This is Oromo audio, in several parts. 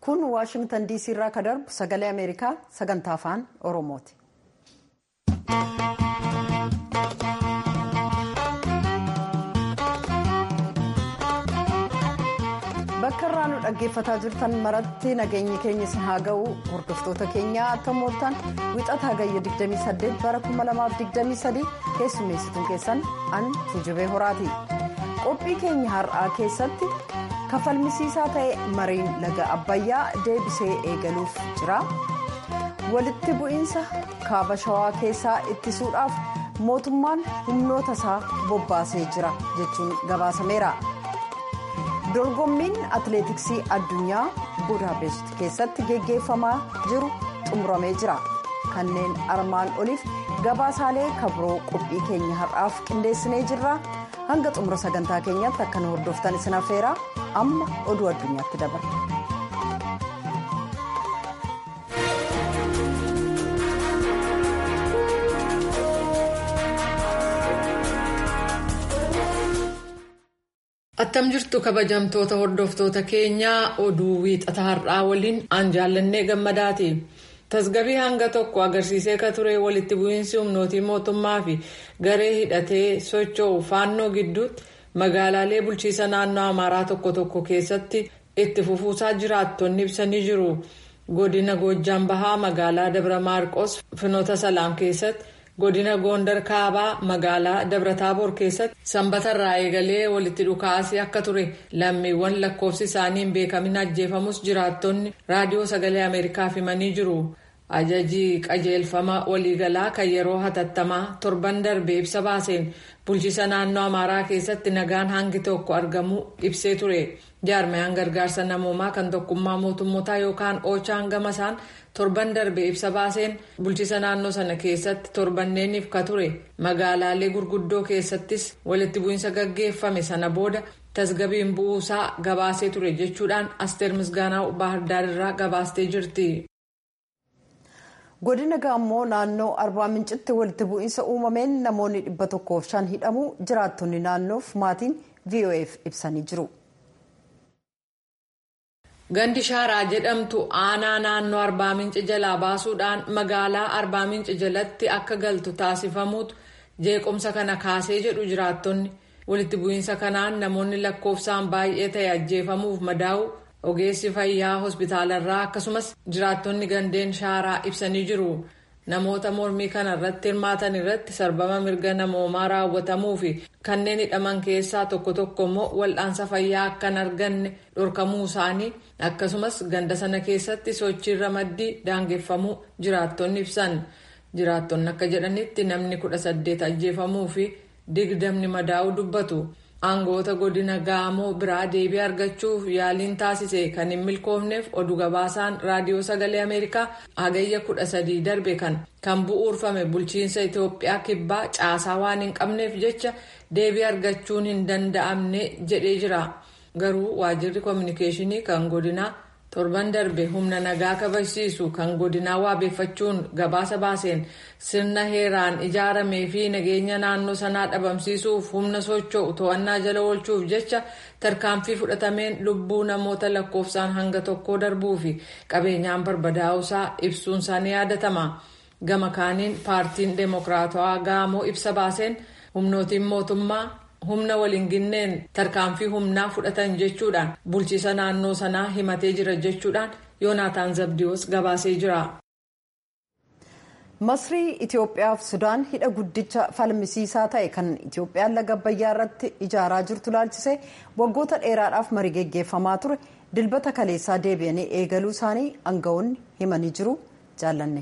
kun waashingtan diisii irraa ka darbu sagalee ameerikaa sagantaa afaan oromooti. bakka irraa nu dhaggeeffataa jirtan maratti nageenyi keenya isin haa ga'u hordoftoota keenyaa akka mooltan wixataa gayya 28 bara 2023 keessummeessituun keessan an tujubee horaati qophii keenya har'aa keessatti kafalmisiisaa ta'e mariin laga abbayyaa deebisee eegaluuf jira walitti bu'iinsa kaaba shawaa keessaa ittisuudhaaf mootummaan humnoota isaa bobbaasee jira jechuun gabaasameera. dorgommiin atileetiksii addunyaa budaapest keessatti geggeeffamaa jiru xumuramee jira kanneen armaan oliif gabaasaalee kabroo qophii keenya har'aaf qindeessinee jirra hanga xumura sagantaa keenyaatti akka nu hordoftan isin affeera amma oduu addunyaatti dabarra. attam jirtu kabajamtoota hordoftoota keenyaa oduu wiixata har'aa waliin aan jaallannee gammadaati tasgabii hanga tokko agarsiisee ka ture walitti bu'iinsi humnootii mootummaa fi garee hidhatee socho'u faannoo gidduutti magaalaalee bulchiisa naannoo amaaraa tokko tokko keessatti itti fufuusaa jiraattonni ibsanii jiru godina goojjaan bahaa magaalaa dabra maarqos finoota salaam keessatti. godina goondar kaabaa magaalaa dabrataaboor keessatti sanbata irraa eegalee walitti dhukaasii akka ture lammiiwwan lakkoofsi isaanii hin beekamin ajjeefamus jiraattonni raadiyoo sagalee ameerikaaf himanii jiru ajajii qajeelfama waliigalaa kan yeroo hatattamaa torban darbee ibsa baaseen bulchiisa naannoo amaaraa keessatti nagaan hangi tokko argamuu ibsee ture jaarmayaan gargaarsa namoomaa kan tokkummaa mootummootaa yookaan oochaan gamasaan torban darbee ibsa baaseen bulchiisa naannoo sana keessatti torbanneeniif ka ture magaalaalee gurguddoo keessattis walitti bu'iinsa gaggeeffame sana booda tasgabiin bu'uusaa gabaasee ture jechuudhaan asteer misgaanaa baahirdaar irraa gabaastee jirti. godina gaammoo naannoo arbaa mincitti walitti bu'iinsa uumameen namoonni dhibba tokkoof shan hidhamuu jiraattonni naannoof maatiin vof ibsanii jiru. gandi shaaraa jedhamtu aanaa naannoo arbaa minci jalaa baasuudhaan magaalaa arbaa minci jalatti akka galtu taasifamuutu jeequmsa kana kaasee jedhu jiraattonni walitti bu'iinsa kanaan namoonni lakkoofsaan baay'ee ta'e ajjeefamuuf madaa'u ogeessi fayyaa hospitaalarraa akkasumas jiraattonni gandeen shaaraa ibsanii jiru namoota mormii kana irratti hirmaatan irratti sarbama mirga namoomaa raawwatamuu fi kanneen hidhaman keessaa tokko tokko immoo wal'aansa fayyaa akka hin arganne dhorkamuu isaanii akkasumas ganda sana keessatti sochiin ramaddii daangeffamuu jiraattonni ibsan jiraattonni akka jedhanitti namni kudha saddeet ajjeefamuu fi digdamni madaa'uu dubbatu. aangoota godina gaamoo biraa deebii argachuuf yaaliin taasise kan hin milkoofneef oduu gabaasaan raadiyoo sagalee ameerikaa hagayya kudha sadii darbe kan kan bu'uurfame bulchiinsa itiyoophiyaa kibbaa caasaa waan hin qabneef jecha deebii argachuun hin danda'amne jedhee jira garuu waajirri koominikeeshinii kan godinaa torban darbe humna nagaa kabachiisu kan godinaa waabeeffachuun gabaasa baaseen sirna heeraan ijaaramee fi nageenya naannoo sanaa dhabamsiisuuf humna socho'u to'annaa jala oolchuuf jecha tarkaanfii fudhatameen lubbuu namoota lakkoofsaan hanga tokkoo darbuu fi qabeenyaan barbadaa'uusaa ibsuun isaanii yaadatama gama kaaniin paartiin deemokiraatawaa gaamoo ibsa baaseen humnootiin mootummaa. humna waliin ginneen tarkaanfii humnaa fudhatan jechuudhaan bulchiisa naannoo sanaa himatee jira jechuudhaan yoonaataan zabdiyoos gabaasee jira. masrii itiyoophiyaa fi sudaan hidha guddicha falmisiisaa ta'e kan itiyoophiyaan laga abbayyaa irratti ijaaraa jirtu laalchisee waggoota dheeraadhaaf marii geggeeffamaa ture dilbata kaleessaa deebi'anii eegaluu isaanii aangawoonni himanii jiru jaallanne.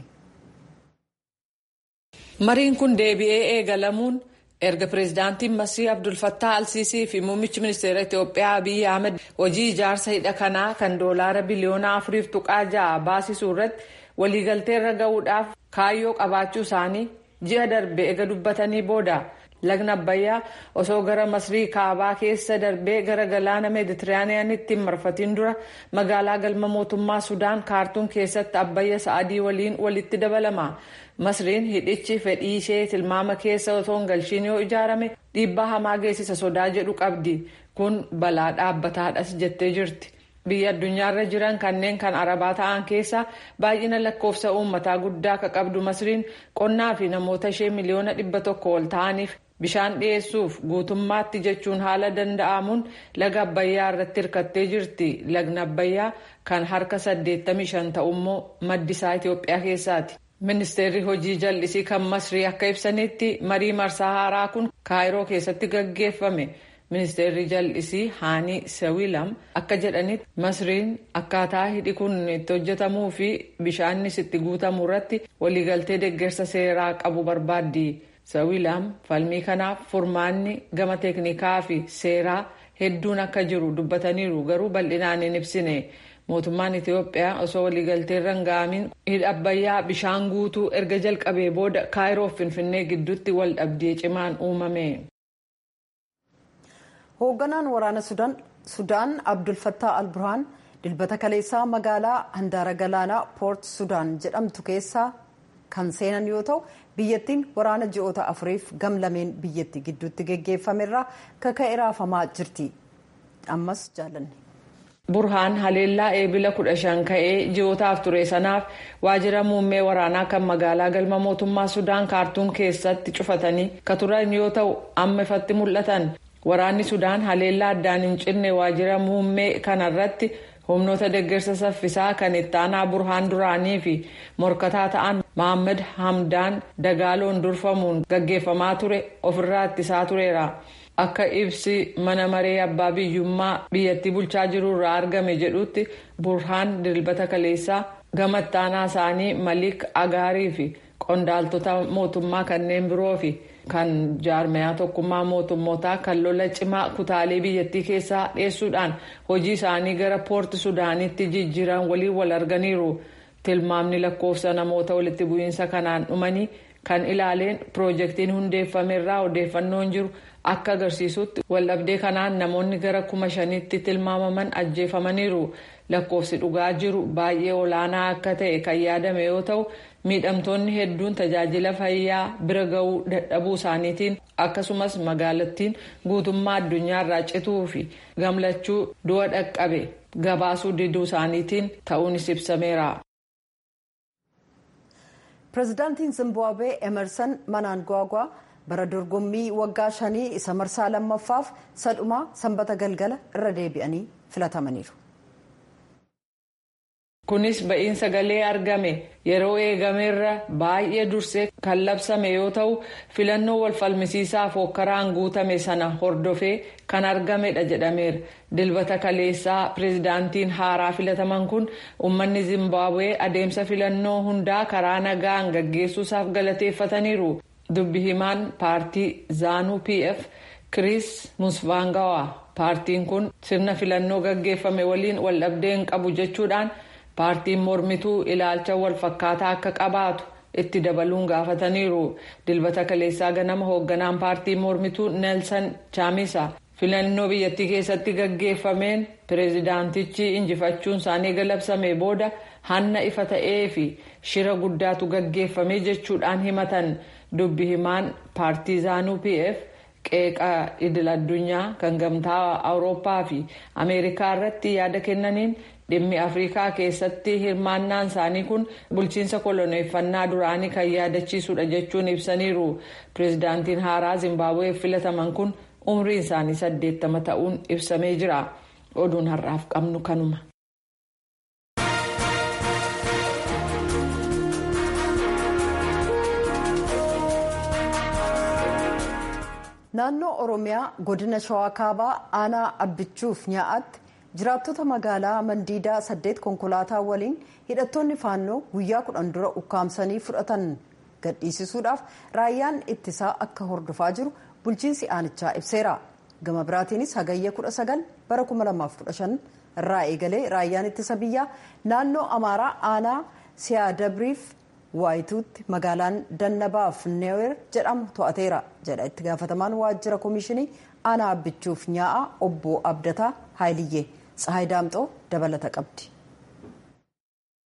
mariin kun deebi'ee eegalamuun. erga pireezidaantiin masrii abdulfattaa alsiisii fi muummichi ministeera itiyoophiyaa abiyyi ahmed hojii ijaarsa hidha kanaa kan doolaara biliyoona afuriif tuqaa ja'a baasisuu irratti waliigalteerra ga'uudhaaf kaayyoo qabaachuu isaanii ji'a darbe ega dubbatanii booda lagna abbayyaa osoo gara masrii kaabaa keessa darbee gara galaana meeditiraaniyaanitti hin marfatiin dura magaalaa galma mootummaa sudaan kaartuun keessatti abbayya sa'adii waliin walitti dabalama. masriin hidhichi fedhii ishee tilmaama keessa otoo hin galchiin yoo ijaarame dhiibbaa hamaa geessisa sodaa jedhu qabdi kun balaa dhaabbataadhas jettee jirti biyya addunyaarra jiran kanneen kan arabaa ta'an keessa baay'ina lakkoofsa uummataa guddaa akka qabdu masriin qonnaa fi namoota ishee miliyoona dhibba tokko ol ta'aniif bishaan dhiyeessuuf guutummaatti jechuun haala danda'amuun laga abbayyaa irratti hirkattee jirti lagni abbayyaa kan harka 85 ta'ummoo maddisaa itiyoophiyaa keessaati. ministeerri hojii jallisii kan masrii akka ibsanitti marii marsaa haaraa kun kaayiroo keessatti gaggeeffame ministeerri jallisii haanii sawilam akka jedhanitti masriin akkaataa hidhi kun itti hojjetamuu fi bishaannis itti guutamuu irratti waliigaltee deeggarsa seeraa qabu barbaaddi sawilam falmii kanaaf furmaanni gama teeknikaa fi seeraa hedduun akka jiru dubbataniiru garuu bal'inaan hin ibsine. mootummaan itiyoophiyaa osoo waliigaltee irra hin ga'amiin hidha abbayyaa bishaan guutuu erga jalqabee booda kaayiroo fi finfinnee gidduutti wal dhabdee cimaan uumame. hoogganaan waraana sudaan abdulfattaa alburhaan dilbata kaleessaa magaalaa handaara galaanaa poort sudaan jedhamtu keessaa kan seenan yoo ta'u biyyattiin waraana ji'oota afuriif gamlameen biyyattii gidduutti geggeeffamerraa kaka'e raafamaa jirti ammas jaalanne. burhaan haleellaa eebila kudha shan ka'ee ji'ootaaf ture sanaaf waajjira muummee waraanaa kan magaalaa galma mootummaa sudaan kaartuum keessatti cufatanii ka turan yoo ta'u amma ifatti mul'atan waraanni sudaan haleellaa addaan hin cinne waajjira muummee kanarratti humnoota deeggarsa saffisaa kan ittaanaa burhaan duraanii fi morkataa ta'an mohaammed hamdaan dagaaloon durfamuun gaggeeffamaa ture ofirraa ittisaa tureera. akka ibsi mana maree abbaa biyyummaa biyyattii bulchaa jiru irraa argame jedhutti burhaan dilbata kaleessaa gama ittaanaa isaanii malik agaarii fi qondaaltota mootummaa kanneen biroo fi kan jaarmayaa tokkummaa mootummootaa kan lola cimaa kutaalee biyyattii keessaa dhiyeessuudhaan hojii isaanii gara poorti sudaanitti jijjiiran waliin wal arganiiru tilmaamni lakkoofsa namoota walitti bu'iinsa kanaan dhumanii kan ilaaleen piroojeektiin hundeeffamerraa odeeffannoon jiru. akka agarsiisutti waldhabdee kanaan namoonni gara kuma shanitti tilmaamaman ajjeefamaniiru lakkoofsi dhugaa jiru baay'ee olaanaa akka ta'e kan yaadame yoo ta'u miidhamtoonni hedduun tajaajila fayyaa bira ga'uu dadhabuu isaaniitiin akkasumas magaalattiin guutummaa addunyaarraa cituu fi gamlachuu du'a dhaqqabe gabaasuu diduu isaaniitiin ta'uunis ibsameera. pireezidaantiin zimbaabuwee emerson mnangagwa bara dorgommii waggaa shanii isa marsaa lammaffaaf sadhumaa sanbata galgala irra deebi'anii filatamaniiru. kunis ba'iin sagalee argame yeroo eegameerra baay'ee dursee kan labsame yoo ta'u filannoo wal falmisiisaaf hookkaraan guutame sana hordofee kan argamedha jedhameera dilbata kaleessaa pireezidaantiin haaraa filataman kun uummanni zimbaabuwee adeemsa filannoo hundaa karaa nagaan gaggeessuusaaf galateeffataniiru. dubbi himaan paartii zaanuu pf kiriis musvaangawaa paartiin kun sirna filannoo gaggeeffame waliin waldhabdee hin qabu jechuudhaan paartiin mormituu ilaalcha wal fakkaataa akka qabaatu itti dabaluun gaafataniiru dilbata kaleessaa ganama hoogganaan paartii mormituu neelsan chaamisa filannoo biyyattii keessatti gaggeeffameen pireezidaantichi injifachuun isaanii galabsame booda hanna ifa ta'ee fi shira guddaatu gaggeeffame jechuudhaan himatan. dubbi himaan paartii zaanuu pf qeeqa idil addunyaa kan gamtaa awurooppaa fi ameerikaa irratti yaada kennaniin dhimmi afrikaa keessatti hirmaannaan isaanii kun bulchiinsa koloneeffannaa duraanii kan yaadachiisudha jechuun ibsaniiru pireezidaantiin haaraa zimbaabuweef filataman kun umriin isaanii saddeettama ta'uun ibsamee jira oduun har'aaf qabnu kanuma. naannoo oromiyaa godina shawaa kaabaa aanaa abbichuuf nyaa'atti jiraattota magaalaa mandiidaa saddeet konkolaataa waliin hidhattoonni faannoo guyyaa kudhan dura ukkaamsanii fudhatan gadhiisisuudhaaf raayyaan ittisaa akka hordofaa jiru bulchiinsi aanichaa ibseera gama biraatiinis hagayya 19 bara 2015 irraa eegalee raayyaan ittisa biyyaa naannoo amaaraa aanaa siyaadabriif waayituutti magaalaan dannabaaf neewer jedhamu to'ateera jedha itti gaafatamaan waajjira koomishinii aanaa abbichuuf nyaa'a obbo abdataa haayiliyyee tsahaay daamxoo dabalata qabdi.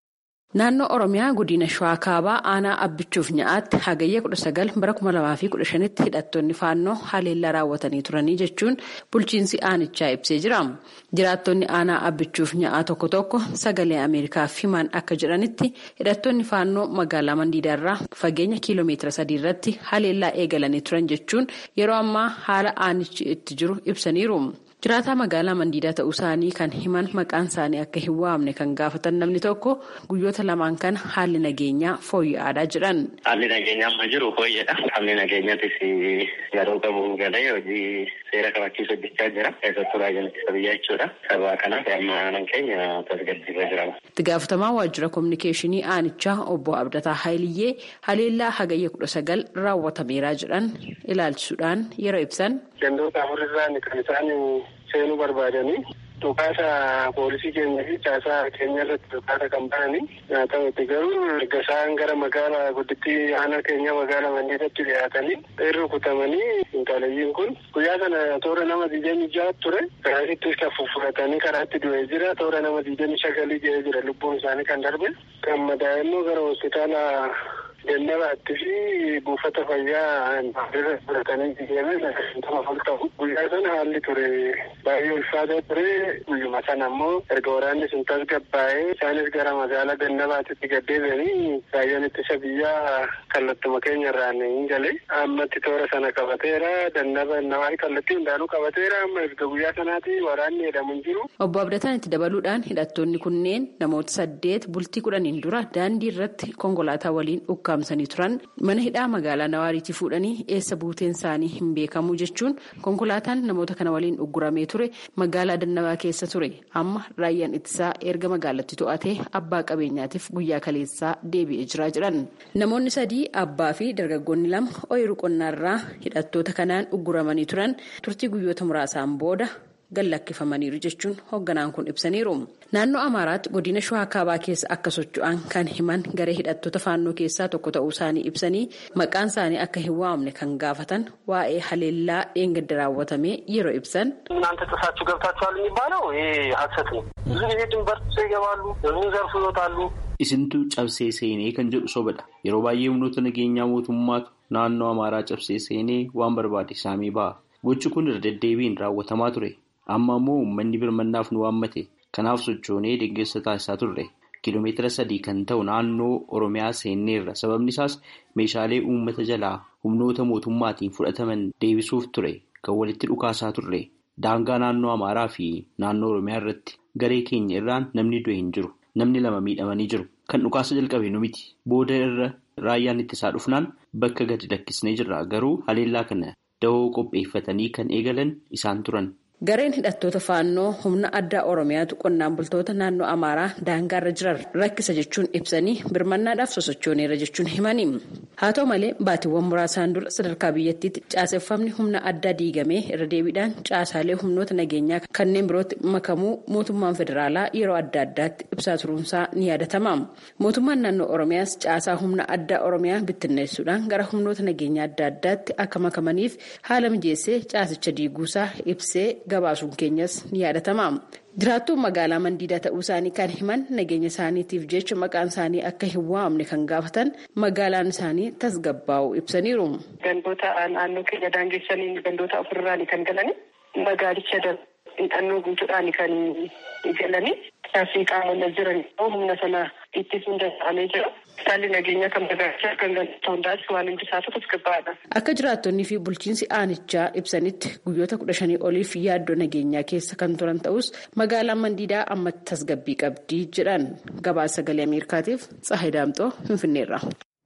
Naannoo Oromiyaa godina Shawaa Kaabaa aanaa abbichuuf nyaa'aatti hagayya 19 bara 2015tti hidhattoonni faannoo haleellaa raawwatanii turanii jechuun bulchiinsi aanichaa ibsee jira. Jiraattonni aanaa abbichuuf nyaa'aa tokko tokko sagalee Ameerikaaf himan akka jedhanitti hidhattoonni faannoo magaalaa Mandiidaarraa fageenya kiiloomeetira sadii irratti haleellaa eegalanii turan jechuun yeroo ammaa haala aanichi itti jiru ibsaniiru. Jiraataa magaalaa Mandiidaa ta'uu isaanii kan himan maqaan isaanii akka hin waamne kan gaafatan namni tokko guyyoota lamaan kana haalli nageenyaa fooyya'aadhaa jedhan. Haalli nageenyaa amma jiru fooyya'adha. Haalli nageenyaatis yeroo qabuun galee hojii seera kabachiisu hojjechaa jira. Keessattuu baay'een ittisa biyyaa jechuudha. Sababa kanaaf amma aanaan keenya tasgabbiirra jirama. Itti gaafatamaa waajjira kominikeeshinii aanichaa obbo Abdataa Haayiliyyee haleellaa hagayya kudha sagal raawwatameeraa jedhan ilaalchisuudhaan yeroo ibsan. Gandoota afurirraan kan isaan seenuu barbaadanii dhukaasa poolisii keenya fi caasaa keenya irratti dhukaasa kan bananii haa ta'utti garuu erga isaan gara magaalaa guddittii aanaa keenya magaalaa mandiidatti dhiyaatanii irra kutamanii intalayyiin kun guyyaa sana toora nama digdamii ja'a ture karaatittis kan fuffuratanii karaatti du'ee jira toora nama digdamii sagalii ga'ee jira lubbuun isaanii kan darbe kan madaa'e immoo gara hospitaala Gannabaatti fi buufata fayyaa irra fudhatanii deeman nama ol ta'u. Guyyaa sana haalli ture baay'ee ulfaataa ture. Guyyuma sana ammoo erga waraanni sun tasgabbaa'ee isaanis gara magaalaa Gannabaatitti gaddeebi'anii raayyaan ittisa biyyaa kallattuma keenya irraan hin galee ammatti toora sana qabateera. Dannaba nawaa kallattii hundaanuu qabateera. Amma erga guyyaa sanaati waraanni jedhamu hin jiru. Obbo Abdataan itti dabaluudhaan hidhattoonni kunneen namoota saddeet bultii kudhaniin dura daandii irratti konkolaataa waliin ukkaamsanii turan mana hidhaa magaalaa Nawaariitii fuudhanii eessa buuteen isaanii hin beekamu jechuun konkolaataan namoota kana waliin ugguramee ture magaalaa Dannabaa keessa ture amma raayyaan ittisaa erga magaalatti to'atee abbaa qabeenyaatiif guyyaa kaleessaa deebi'ee jira jedhan namoonni sadii abbaa fi dargaggoonni lama ooyiruu qonnaarraa hidhattoota kanaan ugguramanii turan turtii guyyoota muraasaan booda. gallakkifamaniiru jechuun hoogganaan kun ibsaniiru naannoo amaaraatti godina shawaa kaabaa keessa akka socho'an kan himan garee hidhattoota faannoo keessaa tokko ta'uu isaanii ibsanii maqaan isaanii akka hin waamne kan gaafatan waa'ee haleellaa dheengadda raawwatamee yeroo ibsan. እናንተ ጥሳችሁ ገብታችኋል የሚባለው ይሄ ሀሰት ነው። ብዙ ጊዜ ድንበር ጥሰው ይገባሉ፣ ብዙ ዘርፍ ይወጣሉ። isintu cabsee seenee kan jedhu sobadha yeroo baay'ee humnoota nageenyaa mootummaatu naannoo amaaraa cabsee seenee waan barbaade saamee ba'a gochi kun irra deddeebiin raawwatamaa ture. amma ammoo uummanni birmannaaf nu waammate kanaaf sochoonee deeggarsa taasisaa turre kiiloomeetira sadii kan ta'u naannoo oromiyaa seenneerra sababni isaas meeshaalee uummata jalaa humnoota mootummaatiin fudhataman deebisuuf ture kan walitti dhukaasaa turre daangaa naannoo amaaraa fi naannoo oromiyaa irratti garee keenya irraan namni du'e hin jiru namni lama miidhamanii jiru kan dhukaasa jalqabe nu miti booda irra raayyaan ittisaa dhufnaan bakka gadi lakkisnee jirra garuu haleellaa kana dahoo qopheeffatanii kan eegalan isaan turan. Gareen hidhattoota faannoo humna addaa Oromiyaatu qonnaan bultoota naannoo Amaaraa daangaarra jiran rakkisa jechuun ibsanii birmannaadhaaf sosochooneera jechuun himanii. Haa ta'u malee baatiiwwan muraasaan dura sadarkaa biyyattiitti caaseffamni humna addaa diigamee irra deebiidhaan caasaalee humnoota nageenyaa kanneen birootti makamuu mootummaan federaalaa yeroo adda addaatti ibsaa turuunsaa ni yaadatama. Mootummaan naannoo Oromiyaas caasaa humna addaa Oromiyaa bittinneessuudhaan gara humnoota nageenyaa adda addaatti akka makamaniif haala mijeessee caasicha diiguusaa ibsee. gabaasuun keenyas ni yaadatama jiraattuun magaalaa mandiidaa ta'uu isaanii kan himan nageenya isaaniitiif jecha maqaan isaanii akka hin waamne kan gaafatan magaalaan isaanii tasgabbaa'u ibsaniiru. gandoota naannoo keenya daangessanii gandoota ofirraan kan galanii magaalicha hidhannoo guutuudhaan kan galanii taasii qaamonni jiran humna sana ittisuun danda'amee jira. Haalli nageenyaa kan magaalichaa kan gandoota hundaas waan hundi isaatu tasgabbaa'aadha. Akka jiraattonnii fi bulchiinsi aanichaa ibsanitti guyyoota kudha shanii oliif yaaddoo nageenyaa keessa kan turan ta'us magaalaan mandiidaa amma tasgabbii qabdii jedhan gabaasa sagalee ameerikaatiif tsahay daamxoo finfinneerra.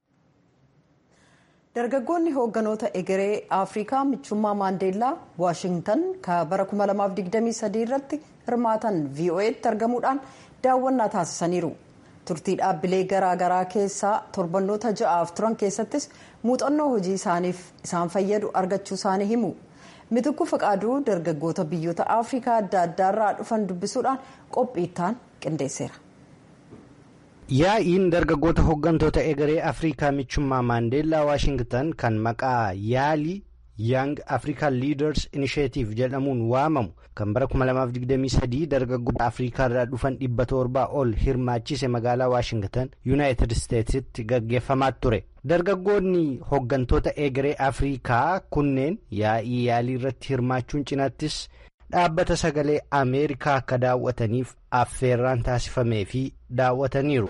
dargaggoonni hoogganoota egeree afrikaa michummaa maandeellaa waashingtan ka bara 2023 irratti hirmaatan vo'etti argamuudhaan daawwannaa taasisaniiru turtii dhaabbilee garaagaraa keessaa torbannoota ja'aaf turan keessattis muuxannoo hojii isaaniif isaan fayyadu argachuu isaanii himu mitukku faqaaduu dargaggoota biyyoota afrikaa adda addaarraa dhufan dubbisuudhaan qophiittaan qindeesseera. yaa'iin dargaggoota hooggantoota egeree afrikaa michummaa maandeellaa waashingtan kan maqaa yaalii Young African Leaders Initiative jedhamuun waamamu kan bara 2023 dargaggoota Afrikaa irraa dhufan dhibba torbaa ol hirmaachise magaalaa Waashingtan Yuunaayitid Isteetsitti gaggeeffamaa ture. Dargaggoonni hooggantoota egeree Afrikaa kunneen yaa'ii yaalii irratti hirmaachuun cinaattis dhaabbata sagalee Ameerikaa akka daawwataniif affeerraan taasifamee fi daawwataniiru.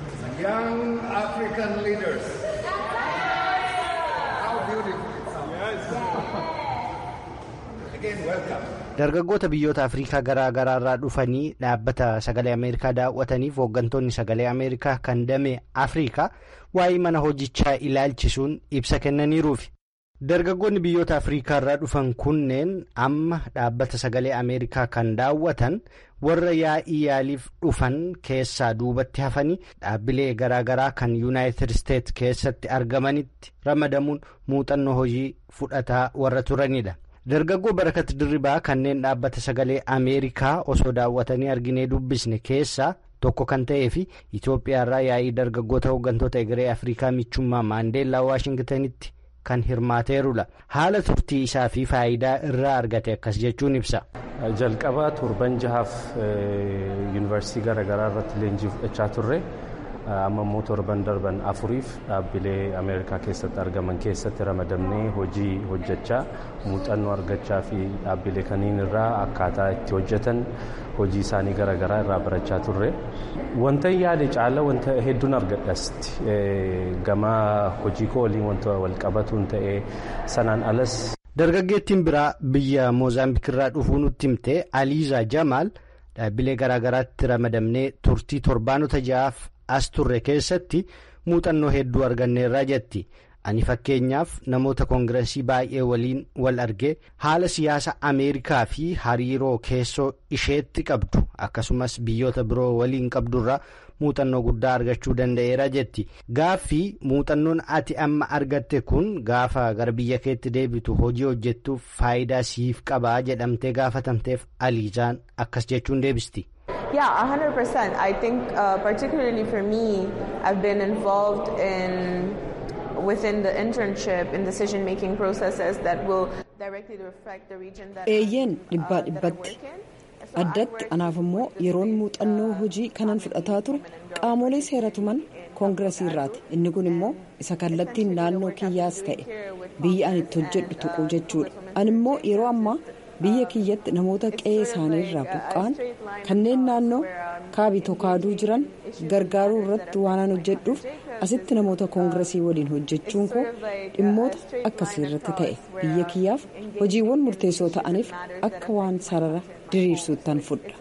Dargaggoota biyyoota Afrikaa garaa garaa irraa dhufanii dhaabbata sagalee Ameerikaa daawwataniif hooggantoonni sagalee Ameerikaa kan damee Afrikaa waa'ee mana hojichaa ilaalchisuun ibsa kennaniiruufi. Dargaggoonni biyyoota Afrikaa irraa dhufan kunneen amma dhaabbata sagalee Ameerikaa kan daawwatan warra yaa'ii yaaliif dhufan keessaa duubatti hafanii dhaabbilee garaa garaa kan Yuunaayitid Isteets keessatti argamanitti ramadamuun muuxannoo hojii fudhataa warra turanidha. Dargaggoo barakat dirribaa kanneen dhaabbata sagalee Ameerikaa osoo daawwatanii arginee dubbisne keessaa tokko kan ta'ee fi Itoophiyaarraa yaa'ii dargaggoota hooggantoota egeree Afrikaa michummaa Maandeellaa Waashingtanitti kan hirmaateerudha. Haala turtii isaa fi faayidaa irraa argate akkas jechuun ibsa. Jalqaba torban jahaaf yuunivarsiitii garaagaraa irratti leenjii fudhachaa turre. amma immoo torban darban afuriif dhaabbilee ameerikaa keessatti argaman keessatti ramadamnee hojii hojjechaa muuxannoo argachaa fi dhaabbilee kaniin irraa akkaataa itti hojjetan hojii isaanii garaagaraa irraa barachaa turre. Wanta yaade caala wanta hedduun argadhasti gama hojii koo waliin wanta wal qabatuun ta'ee sanaan alas. Dargaggeettiin biraa biyya Moozaambiik irraa dhufuu nutti himte Aliizaa Jamaal dhaabbilee garaagaraatti ramadamnee turtii torbaanota ja'aaf as turre keessatti muuxannoo hedduu arganneerraa jetti ani fakkeenyaaf namoota koongiresii baay'ee waliin wal argee haala siyaasa ameerikaa fi hariiroo keessoo isheetti qabdu akkasumas biyyoota biroo waliin qabdurraa muuxannoo guddaa argachuu danda'eera jetti gaaffii muuxannoon ati amma argatte kun gaafa gara biyya keetti deebitu hojii hojjettuuf faayidaa siif qabaa jedhamtee gaafatamteef aliizaan akkas jechuun deebisti. Yeah, 100%. I think uh, particularly for me, I've been involved in within the internship in decision making processes that will directly reflect the region that eeyyeen dhibbaa uh, that I dhibbatti work in. addatti anaaf immoo yeroon muuxannoo hojii kanan fudhataa ture qaamolee seeratuman koongiresii irraati inni kun immoo isa kallattiin naannoo kiyyaas ta'e biyya ani itti hojjedhu tuquu jechuudha ani immoo yeroo ammaa biyya kiyyatti namoota qe'ee isaanii irraa buqqa'an kanneen naannoo kaabitoo kaaduu jiran gargaaruu irratti waanan hojjedhuuf asitti namoota koongiresii waliin hojjechuun koo dhimmoota akkasii irratti ta'e biyya kiyyaaf hojiiwwan murteessoo ta'aniif akka waan sarara diriirsuuttan fudha.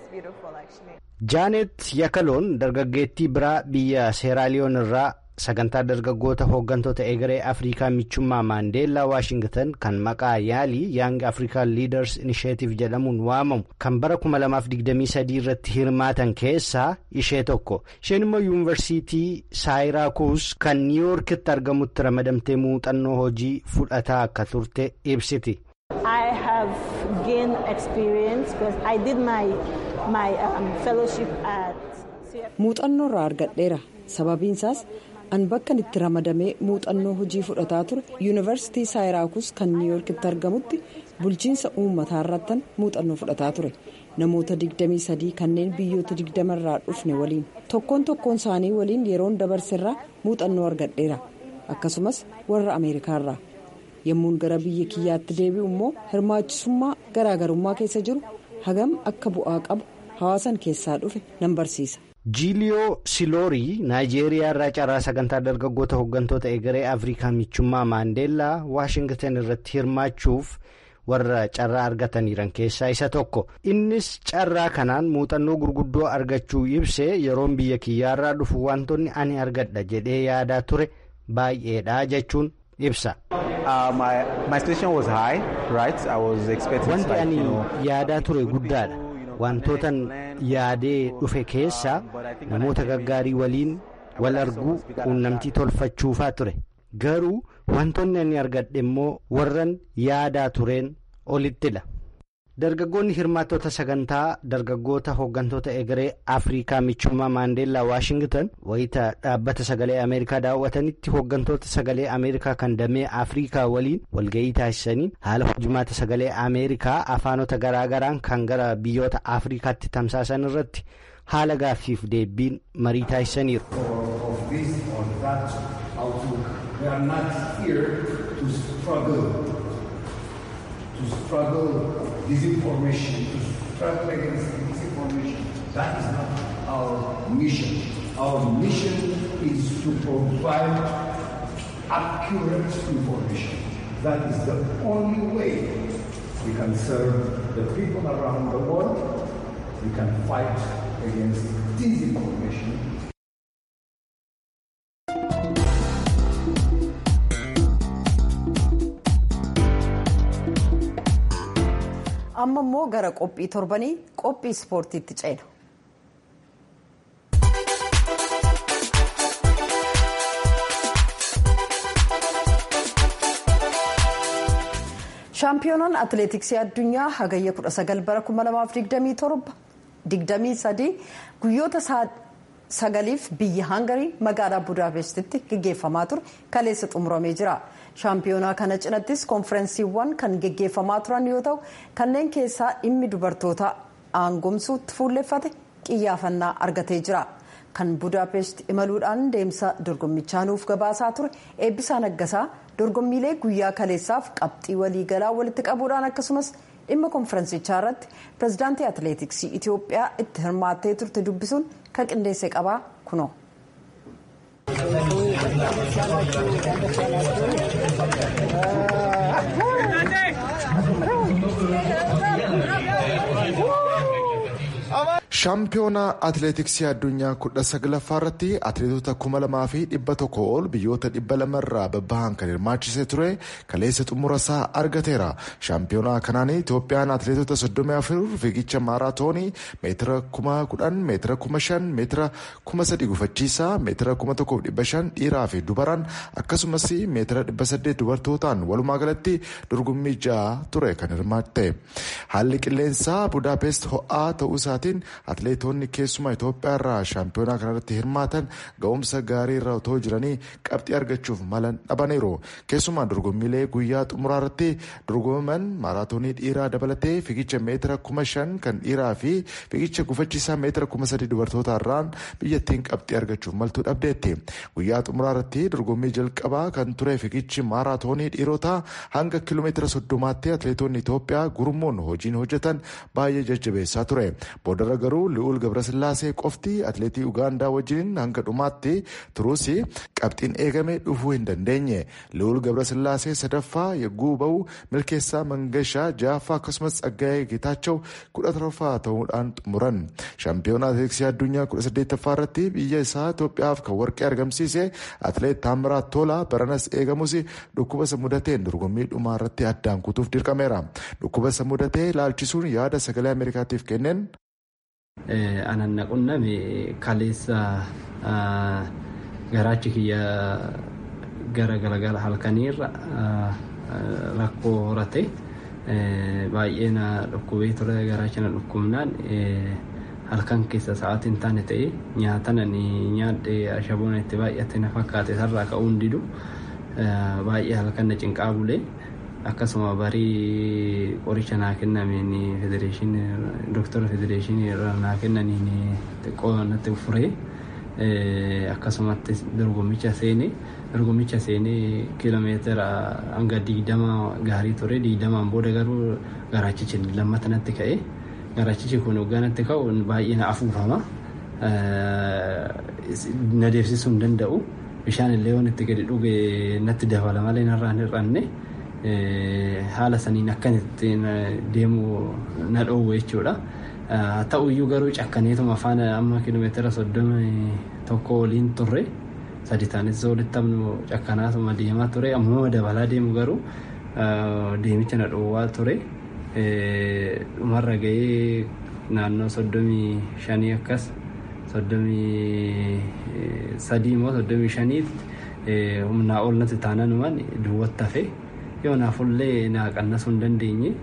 jaanet yakaloon dargaggeettii biraa biyya seeraaliyoon irraa sagantaa dargaggoota hooggantoota egeree afrikaa michummaa maandeellaa waashingtan kan maqaa yaalii yaang afrikaan liiders inisheetiif jedhamuun waamamu kan bara 2023 irratti hirmaatan keessaa ishee tokko isheen immoo yuunivarsiitii saayiraakuus kan niiwuorkitti argamutti ramadamtee muuxannoo hojii fudhataa akka turte ibsiti. I have gained experience because I did my my um, fellowship at. muuxannoo irraa argadheera sababiin isaas an bakka itti ramadamee muuxannoo hojii fudhataa ture yuunivarsiitii saayiraakuus kan niiwuorkitti argamutti bulchiinsa uummataa irrattan muuxannoo fudhataa ture namoota 23 kanneen biyyoota 20 irraa dhufne waliin tokkoon tokkoon isaanii waliin yeroon dabarserraa muuxannoo argadheera akkasumas warra ameerikaa irraa yommuun gara biyya kiyyaatti deebi'u immoo hirmaachisummaa garaagarummaa keessa jiru hagam akka bu'aa qabu hawaasan keessaa dhufe nan barsiisa. jiiliyoo siloorii naayijeeriyaa irraa carraa sagantaa dargaggoota hooggantoota egeree afrikaa michummaa maandeellaa waashingtan irratti hirmaachuuf warra carraa argataniiran keessaa isa tokko innis carraa kanaan muuxannoo gurguddoo argachuu ibsee yeroon biyya kiyyaarraa dhufu wantoonni ani argadha jedhee yaadaa ture baay'eedha jechuun ibsa. wanti ani yaadaa ture guddaadha. wantootan yaadee dhufe keessaa namoota gaggaarii waliin wal arguu quunnamtii tolfachuufaa ture garuu wantoonni ani argadhe immoo warran yaadaa tureen olittidha. dargaggoonni hirmaattota sagantaa dargaggoota hooggantoota egeree afrikaa michummaa maandeellaa waashingtan wayita dhaabbata sagalee ameerikaa daawwatanitti hooggantoota sagalee ameerikaa kan damee afrikaa waliin walga'ii taasisaniin haala hojimaata sagalee ameerikaa afaanota garaagaraan kan gara biyyoota afrikaatti tamsaasan irratti haala gaaffiif deebiin marii taasisaniiru. disinformation, to struggle against disinformation. That is not our mission. Our mission is to provide accurate information. That is the only way we can serve the people around the world. We can fight against disinformation. amma immoo gara qophii torbanii qophii ispoortiitti ceena. shaampiyoonaan atileetiksii addunyaa hagayya 19 bara 2023 guyyoota sagaliif biyya hangarii magaalaa budaapestitti gaggeeffamaa ture kaleessa xumuramee jira. shaampiyoonaa kana cinattis konferensiiwwan kan geggeeffamaa turan yoo ta'u kanneen keessaa dhimmi dubartoota aangomsuutti fuulleffate qiyyaafannaa argatee jira kan budaapest imaluudhaan deemsa dorgommichaa nuuf gabaasaa ture eebbisaa naggasaa dorgommiilee guyyaa kaleessaaf qabxii waliigalaa walitti qabuudhaan akkasumas dhimma konferensichaa irratti pirezidaantii atileetiksii itiyoophiyaa itti hirmaattee turte dubbisuun kan qindeesse qabaa kunoo. shaampiyoonaa atileetiksii addunyaa kudha saglaffaa irratti atileetota kuma lamaa fi dhibba tokko ol biyyoota dhibba lamarraa babbahan kan hirmaachisee ture kaleessa xumura isaa argateera shaampiyoonaa kanaan itoophiyaan atileetota soddomii afur fiigicha maaraatoonii meetira kuma kudhan meetira kuma shan meetira kuma sadi gufachiisaa meetira kuma tokkoof dhibba shan dhiiraa fi dubaraan akkasumas meetira dhibba saddeet dubartootaan walumaa galatti dorgommii ja'a ture kan hirmaatte haalli qilleensaa budaapest ho'aa ta'uu isaatiin atileetonni keessumaa Itoophiyaa irraa shaampiyoonaa kanarratti hirmaatan ga'umsa gaarii irra otoo jiranii qabxii argachuuf malan dhabaniiru. Keessumaa dorgommiilee guyyaa xumuraa irratti dorgomaman maaraatoonii dhiiraa dabalatee fiigicha meetira kuma shan kan dhiiraa fi fiigicha gufachiisaa meetira kuma sadii dubartoota irraan biyyattiin qabxii argachuuf maltuu dhabdeetti. Guyyaa xumuraa irratti dorgommii jalqabaa kan ture fiigichi maaraatoonii dhiirotaa hanga kiiloomeetira soddomaatti atileetonni Itoophiyaa gurmuun hojiin hojjetan baay'ee jajjabeessaa ture. Boodarra garuu li'uul gabrasillaasee qofti atileetii ugaandaa wajjin hanga dhumaatti turuus qabxiin eegame dhufuu hin dandeenye li'uul gabrasillaasee sadaffaa yagguu ba'u milkeessaa mangashaa ja'affaa akkasumas tsaggaa'ee geetaachoo kudha torbaffaa ta'uudhaan xumuran shaampiyoona atileetiksii addunyaa kudha saddeettaffaa irratti biyya isaa Itoophiyaaf kan warqee argamsiise atileet Taamiraat Tolaa baranas eegamus dhukkuba isa mudateen dorgommii dhumaa irratti addaan kutuuf dirqameera dhukkuba isa mudatee ilaalchisuun yaada sagalee Ameerikaatiif kenneen. anan naqunname kaleessa garaachi kiyya gara galagala halkaniirra rakkoo horate baay'ee na dhukkubee ture garaachi na dhukkubnaan halkan keessa sa'aatiin taane ta'e nyaatanan nyaadhe ashaboon itti baay'ate na fakkaate sarraa ka'uun didu baay'ee halkan na cinqaa bulee akkasuma barii qoricha naa kennameen federeeshinii dooktora federeeshinii irraa naa kennaniin xiqqoo natti furee akkasumatti dorgommicha seenee dorgommicha seenee kiiloomeetira hanga digdama gaarii ture digdamaan booda garuu garaachichi lammata natti ka'e garaachichi kun hoggaa natti ka'u baay'ee na afuufama na deemsisuu hin danda'u bishaan illee waan itti gadi dhuge natti dabala malee narraan hir'anne. haala saniin akkan ittiin deemu na dhoowwe jechuudha. Ta'uyyuu garuu cakkaneetuma afaan amma kiiloomeetira soddoma tokko waliin turre sadi taanis walitti amnu cakkanaatuma deemaa ture ammoo dabalaa deemu garuu deemicha na dhoowwaa ture. Dhumarra gahee naannoo soddomii shanii akkas soddomii sadii immoo soddomii shaniitti humnaa ol natti taananumaan duwwatti hafe. yoo naafullee naa qannasuu hin dandeenye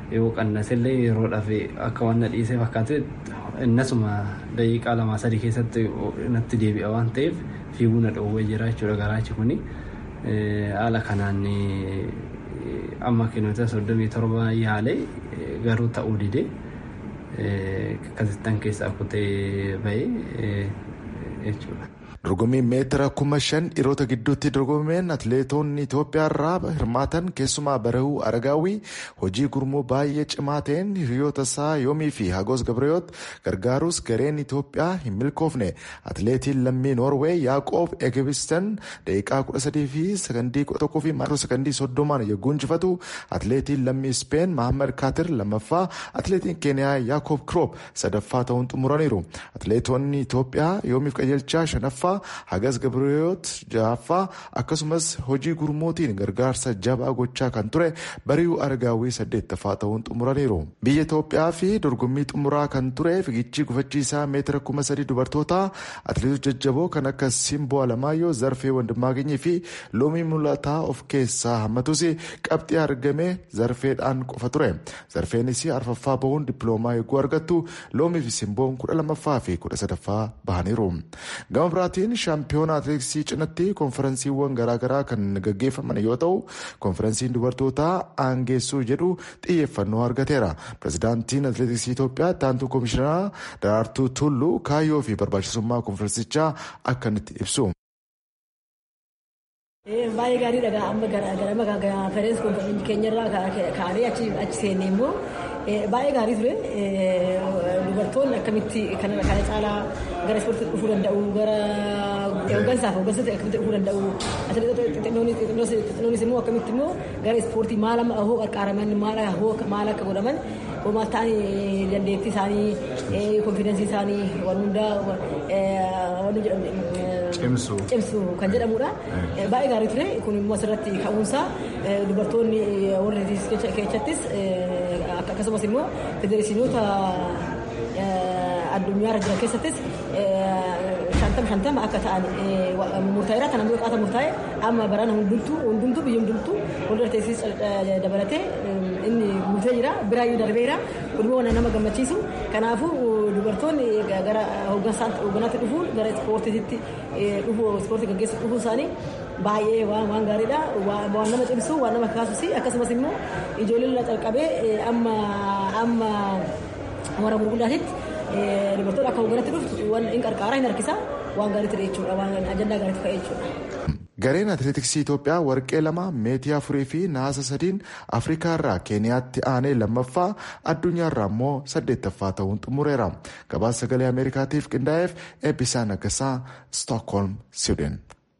yoo qannasellee yeroodhaaf akka waan na dhiisee fakkaate innasuma daqiiqaa lamaa sadii keessatti natti deebi'a waan ta'eef fiiguu na dhoowwee jira jechuudha garaachi kuni haala kanaan amma kilomeetira soddomii torba yaalee garuu ta'uu dide akkasittan keessaa kutee bahee jechuudha. dorgommii meetira kuma shan dhiirota gidduutti dorgomeen atleetonni Itoophiyaa irraa hirmaatan keessumaa barahuu aragaawii hojii gurmuu baay'ee cimaa ta'een hiriyoota isaa yoomii fi hagos gabreeyoot gargaaruus gareen Itoophiyaa hin milkoofne atleetiin lammii noorweey yaaqoob egebisten daqiiqaa kudha sadii fi sakandii kudha tokkoo fi maayikiroo sakandii soddomaan yogguu injifatu atleetiin lammii speen mahammad kaatir lammaffaa atleetiin keeniyaa yaakoob kiroop sadaffaa ta'uun xumuraniiru atleetonni Itoophiyaa yoomiif qajeelchaa shanaffaa hagas gabreeyoot ja'affaa akkasumas hojii gurmuutiin gargaarsa jabaa gochaa kan ture bari'uu argaawii saddeettaffaa ta'uun xumuraniiru biyya Itoophiyaa fi dorgommii xumuraa kan ture fiigichi gufachiisaa meetira kuma sadii dubartootaa atleetota jajjaboo kan akka simboo alamaayyoo zarfee wandimmaaganyii fi loomii mul'ataa of keessaa hammatus qabxii argame zarfeedhaan qofa ture zarfeenis arfaffaa bahuun dippiloomaa eeguu argattu loomii fi simboon kudha lammaffaa fi kudha sadaffaa bahaniiru gama biraatiin shaampiyoona atileetiksii cinatti konferensiiwwan garaagaraa kan gaggeeffaman yoo ta'u konferensiin dubartootaa aangeessuu jedhu xiyyeeffannoo argateera pirezidaantiin atileetiksii itoophiyaa taantuu koomishinaa daraartuu tulluu kaayyoo fi barbaachisummaa konferensichaa akkanitti ibsu. baay'ee gaarii dhagaa amma gara konferensii keenyarraa kaanee achi seenne immoo baay'ee gaarii ture dubartoonni akkamitti kana caalaa gara ispoortii dhufuu danda'u gara hooggansaaf hooggansatti akkamitti dhufuu danda'u xixinnoonis immoo akkamitti immoo gara ispoortii maal amma hoo qarqaaraman maal akka godhaman homaa ta'anii dandeettii isaanii konfidensii isaanii waan hundaa waan jedhamu cimsu kan jedhamudha baay'ee gaarii ture kun immoo asirratti ka'uunsaa dubartoonni warra keessattis akkasumas immoo federeeshinoota addunyaarra jiran keessattis shantama shantama akka ta'an murtaa'eera kana immoo qaata murtaa'e amma barana hundumtuu hundumtuu biyya hundumtuu walirra teessis dabalatee inni guutee jira biraayyuu darbeera kun immoo nama gammachiisu kanaafuu dubartoonni gara hoogganaatti dhufuun gara ispoortiitti dhufu ispoortii gaggeessu dhufuu isaanii baay'ee waan gaariidha waan nama cimsu waan nama kaasus akkasumas immoo ijoolleen irraa calqabee amma amma warra gurguddaatitti dubartoota akka hoogganaatti dhuftu waan hin qarqaara hin harkisa waan gaarii ture jechuudha waan ajandaa gaariitti ka'e jechuudha. Gareen atileetiksii Itoophiyaa warqee lama meetii afurii fi naasa sadiin Afrikaa irraa Keeniyaatti aanee lammaffaa addunyaa irraa immoo saddeettaffaa ta'uun xumureera. Gabaasa sagalee Ameerikaatiif qindaa'eef eebbisaa naggasaa Stookholm, Siwuuden.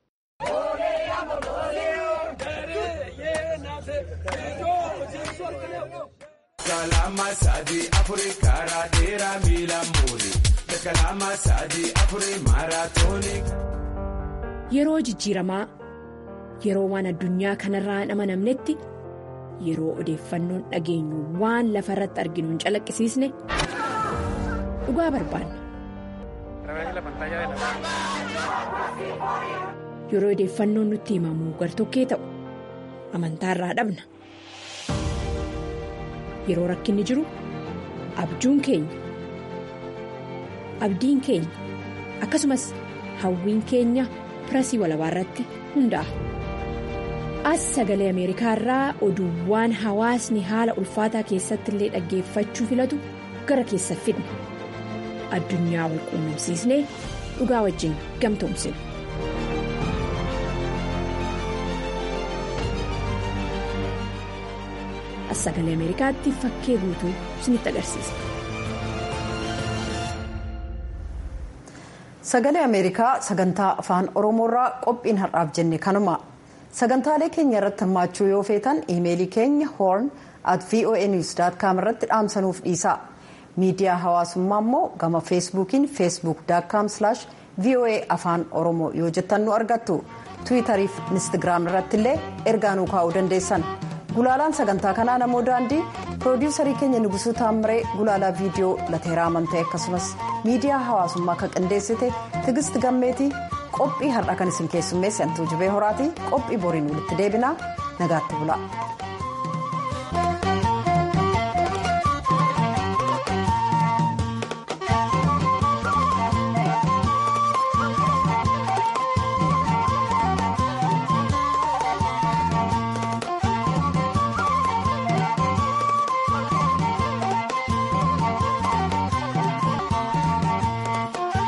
Kalama sadi afurii karaa dheeraa miila muuri. Kalama sadi afurii maaraatoonii. Yeroo jijjiiramaa yeroo waan addunyaa kanarraa hin amanamnetti yeroo odeeffannoon dhageenyu waan lafa irratti arginu hin calaqqisiisne dhugaa barbaanna. Yeroo odeeffannoon nutti himamu gartokkee ta'u amantaarraa dhabna. Yeroo rakkinni jiru abjuun keenya abdiin keenya akkasumas hawwiin keenya. pirasii walabaa irratti hundaa'a. As sagalee Ameerikaa irraa oduuwwan hawaasni haala ulfaataa keessatti illee dhaggeeffachuu filatu gara keessa fidna. Addunyaa wal quunnamsiisnee dhugaa wajjin gamtoomsina. As sagalee Ameerikaatti fakkee guutuu isinitti agarsiisa. Sagalee Ameerikaa sagantaa afaan Oromoorraa qophiin har'aaf jenne kanuma. Sagantaalee keenya irratti hirmaachuu yoo feetan iimeelii keenya horn at voanews.com irratti dhaamsanuuf dhiisa. Miidiyaa hawaasummaa immoo gama feesbuukiin facebook.com voa afaan oromoo yoo jettan nu argattu. Tiwiitarii fi Instagiraam irratti illee ergaa nuu kaa'uu dandeessan. Gulaalaan sagantaa kanaa namoo daandii piroodiyuusarii keenya Nugusuu Taamiree gulaalaa viidiyoo lateeraa amantee akkasumas miidiyaa hawaasummaa kan qindeessite Tigist Gammeetii qophii har'a kan isin keessummeesse Antuu Jibee Horaatii qophii boriin walitti deebinaa nagaatti bula.